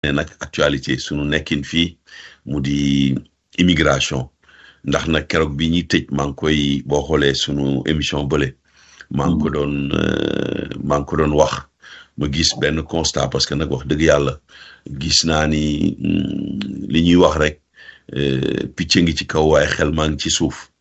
nag actualité sunu nekkin fii mu di immigration ndax nag keroog bi ñuy tëj maa ngi koy boo xoolee sunu émission bële maa ngi ko doon maa ngi ko doon wax ma gis benn constat parce que nag wax dëgg yàlla gis naa ni li ñuy wax rek picc ngi ci kaw waaye xel maa ngi ci suuf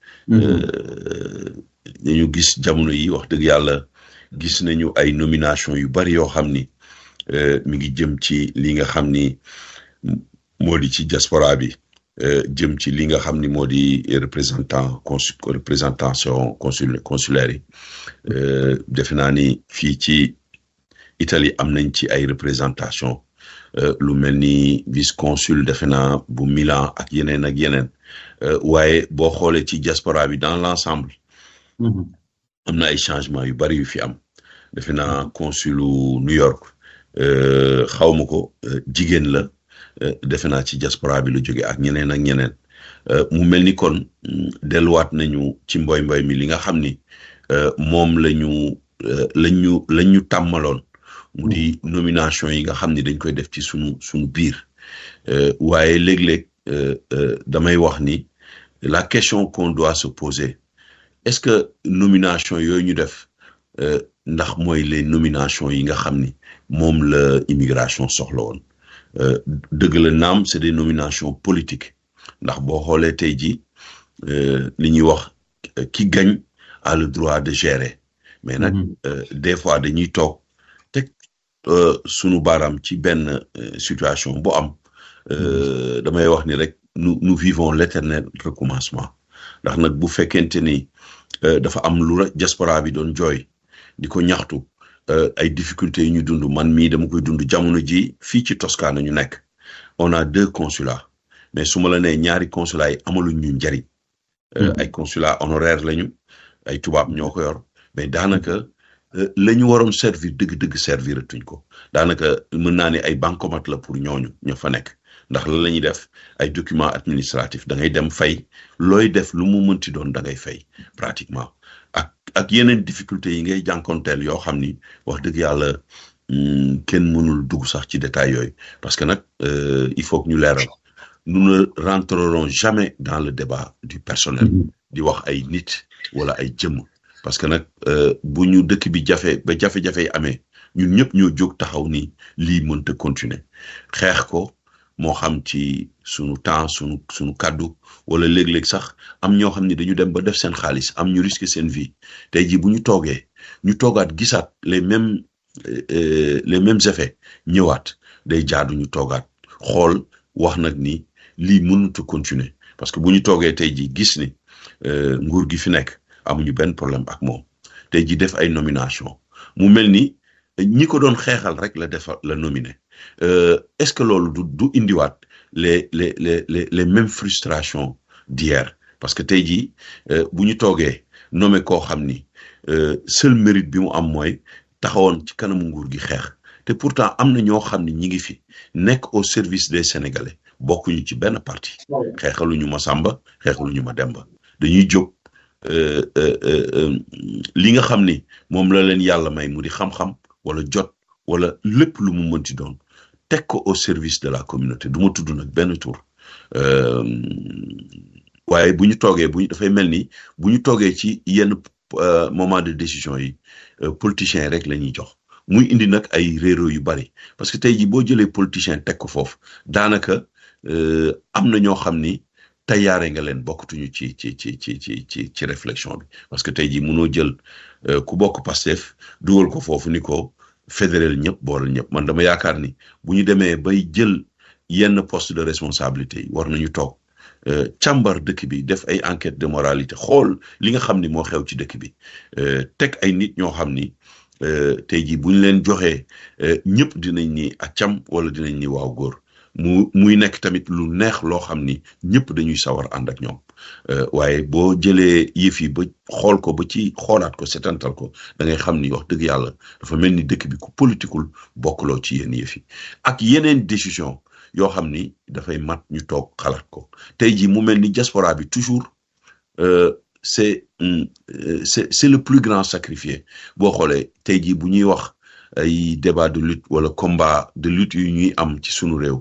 dañu gis jamono yi wax dëgg yàlla gis nañu ay nomination yu bari yoo xam ni mi ngi jëm ci li nga xam ni moo di ci diaspora bi jëm ci li nga xam ni moo di représentant consul représentation consul consulaire yi defe naa ni fii ci Italie am nañ ci ay représentation lu mel ni vice consul defe naa bu Milan ak yeneen ak yeneen waaye boo xoolee ci diaspora bi dans l'ensemble am na ay changement yu bari yu fi am defe naa consulu New York xaw ma ko jigéen la defe naa ci diaspora bi lu jóge ak ñeneen ak ñeneen mu mel ni kon delluwaat nañu ci mboy mboy mi li nga xam ni moom la ñu lañ ñu lañ ñu tàmmaloon mu di nomination yi nga xam ni dañ koy def ci sunu sunu biir waaye léeg-léeg damay wax ni la question qu'on doit se poser est-ce que nomination yooyu ñu def ndax mooy les nominations yi nga xam ni moom la immigration soxla woon dëgg la naam c'est des nominations politiques ndax boo xoolee tey jii li ñuy wax ki gagne a le droit de gérer mais nag des fois dañuy toog teg sunu baaraam ci benn situation bu am damay wax ni rek nous nous vivons l'éternel recommencement ndax nag bu fekkente ni dafa am lu diaspora bi doon jooy di ko ñaxtu ay difficultés yi ñu dund man mii dama koy dund jamono ji fii ci Toscane ñu nekk on a deux consulats mais su ma la nee ñaari consulats yi amaluñ ñu njariñ ay consulats honoraires lañu ay tubaab ñoo ko yor mais daanaka la ñu waroon servir dëgg-dëgg servir tuñ ko daanaka mën naa ne ay bancomat la pour ñooñu ñoo fa nekk ndax lan la ñuy def ay documents administratifs da ngay dem fay looy def lu mu mënti doon da ngay fay pratiquement ak ak yeneen difficultés yi ngay jànkonteel yoo xam ni wax dëgg yàlla kenn mënul dugg sax ci détail yooyu parce que nag il faut que ñu leeral nous ne rentrerons jamais dans le débat du personnel di wax ay nit wala ay jëmm parce que nag bu ñu dëkk bi jafe ba jafe-jafe yi amee ñun ñëpp ñoo jóg taxaw ni lii mënta continuer xeex ko moo xam ci sunu temps sunu sunu kàddu wala léeg-léeg sax am ñoo xam ne dañu dem ba def seen xaalis am ñu risque seen vie tey jii bu ñu toogee ñu toogaat gisaat les mêmes les mêmes effets ñëwaat day jaadu ñu toogaat xool wax nag ni lii mënut a continuer parce que bu ñu toogee tey jii gis ni nguur gi fi nekk amuñu benn problème ak moom tey jii def ay nomination mu mel ni ñi ko doon xeexal rek la defal la nominé est-ce que loolu du du indiwaat les les les les les mêmes frustrations d'hier parce que tey jii bu ñu toogee nommé koo xam ni seul mérite bi mu am mooy taxawoon ci kanamu nguur gi xeex te pourtant am na ñoo xam ni ñi ngi fi nekk au service des Sénégalais bokkuñu ci benn parti xeexaluñu ma Samba xeexaluñu ma Demba dañuy jóg li nga xam ni moom la leen yàlla may mu di xam-xam wala jot wala lépp lu mu mënti doon teg ko au service de la communauté du ma tudd nag benn tour waaye bu ñu toogee bu ñu dafay mel ni bu ñu toogee ci yenn moment de décision yi politiciens rek la ñuy jox muy indi nag ay réeróo yu bari parce que tey jii boo jëlee politicien teg ko foofu daanaka am na ñoo xam ni tayaare nga leen bokkatuñu ci ci ci ci ci ci ci réflexion bi parce que tey jii mënoo jël ku bokk Pastef dugal ko foofu ni ko fédéral ñëpp boolal ñëpp man dama yaakaar ni bu ñu demee bay jël yenn poste de responsabilité yi war nañu toog càmbar dëkk bi def ay enquête de moralité xool li nga xam ni moo xew ci dëkk bi teg ay nit ñoo xam ni tey jii bu ñu leen joxee ñëpp dinañ ni accam wala dinañ ni waaw góor mu muy nekk tamit lu neex loo xam ni ñëpp dañuy sawar ànd ak ñoom waaye boo jëlee yëf yi ba xool ko ba ci xoolaat ko setantal ko da ngay xam ni wax dëgg yàlla dafa mel ni dëkk bi ku politikul bokkuloo ci yenn yëf yi ak yeneen décision yoo xam ni dafay mat ñu toog xalaat ko tey jii mu mel ni diaspora bi toujours c'est c'est c'est le plus grand sacrifié boo xoolee tey jii bu ñuy wax ay débat de lutte wala combat de lutte yu ñuy am ci sunu réew